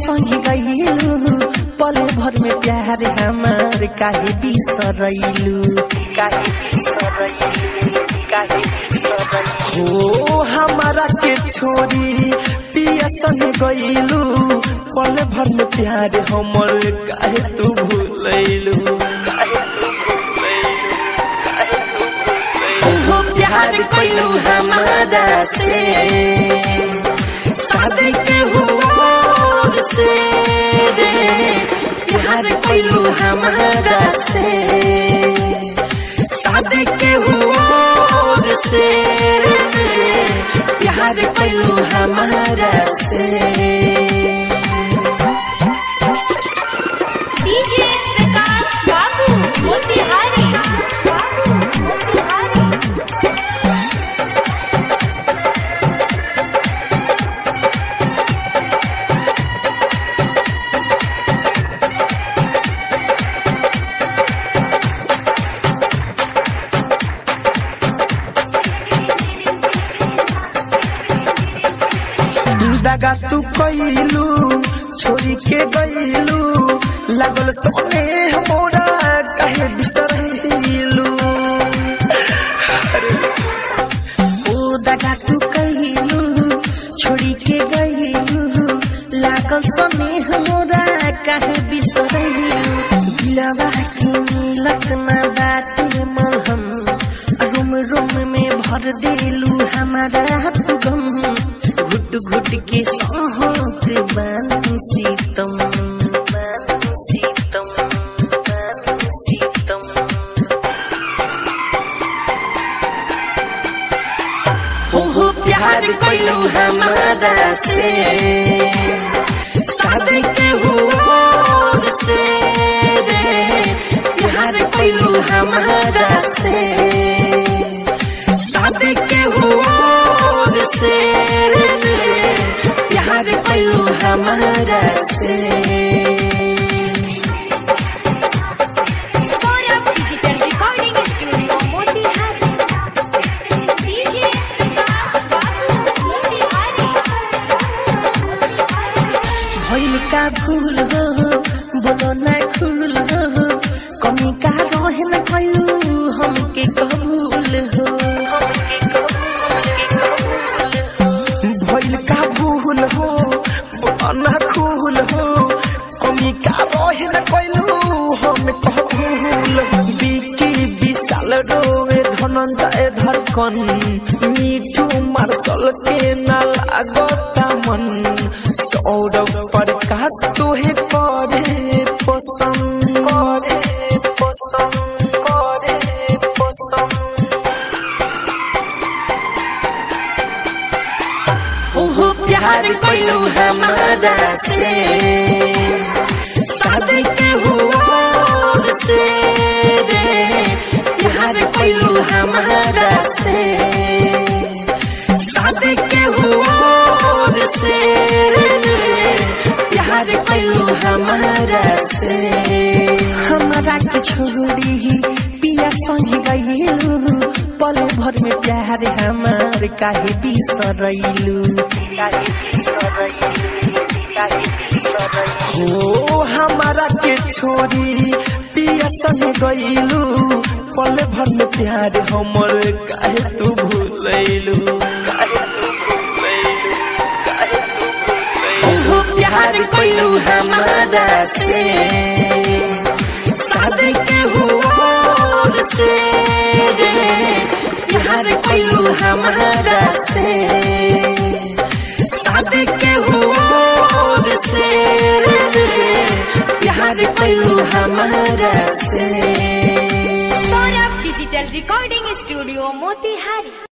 संगे गईलू पल भर में प्यार हमार काहे बिसरैलू काहे बिसरैलू काहे बिसरैलू हो हमारा के छोरी पिया संगे गईलू पल भर में प्यार हमर काहे तू भूलैलू काहे तू भूलैलू काहे तू भूलैलू हो प्यार कइलू हमारा से शादी के हुआ से रे प्यार कइलू हमारा से शादी के हुआ से रे प्यार कइलू हमारा से डीजे प्रकाश बाबू मोतिहारी बाबू मोतिहारी दगा तू कइलू छोरी के गइलू लागल सोने मोरा कहे बिसरैलू ओ दगा तू कइलू छोरी के गइलू लागल सोने मोरा कहे बिसरैलू दिलवा के मिलत ना बाटे मलहम रुम रुम में भर देलू हमारा तू गम घुट घुट के सहत बानी सीतम बानी सीतम बानी सीतम हो हो प्यार कइलू हमारा से शादी के हुआ से रे प्यार कइलू हमारा से शादी के हुआ से रे प्यार कइलू हमारा से Saurabh digital recording studio Motihari DJ Prakash Babu Motihari भइल का भूल हो बोलो ना खुल हो कमी का रहे न कइलू हमके कबूल हो हमके कबूल के कबूल हो भइल का भूल हो बोलो ना खुल हो कमी का रहे न कइलू हम कबूल हो बिकी विशाल रोवे धनंजय धड़कन मीठू मार्शल के ना लागता मन सौरभ प्रकाश तोहे करे पसंद करे पसंद करे पसंद ओहो प्यार कइलू हमारा से शादी के हुआ से रे प्यार कइलू हमारा से शादी के हुआ से रे प्यार कइलू हमारा से हमारा के छोड़ी पिया संग गइलू पल भर में प्यार हमार काहे बिसरैलू काहे बिसरैलू काहे बिसरैलू हो हमारा के छोड़ी पिया संग गइलू पल भर में प्यार हमर काहे तू भूलैलू काहे तू भूलैलू काहे तू भूलैलू प्यार कइलू हमारा से शादी के हुआ से रे प्यार कइलू हमारा से शादी के हुआ से रे प्यार कइलू हमारा से Saurabh digital recording studio Motihari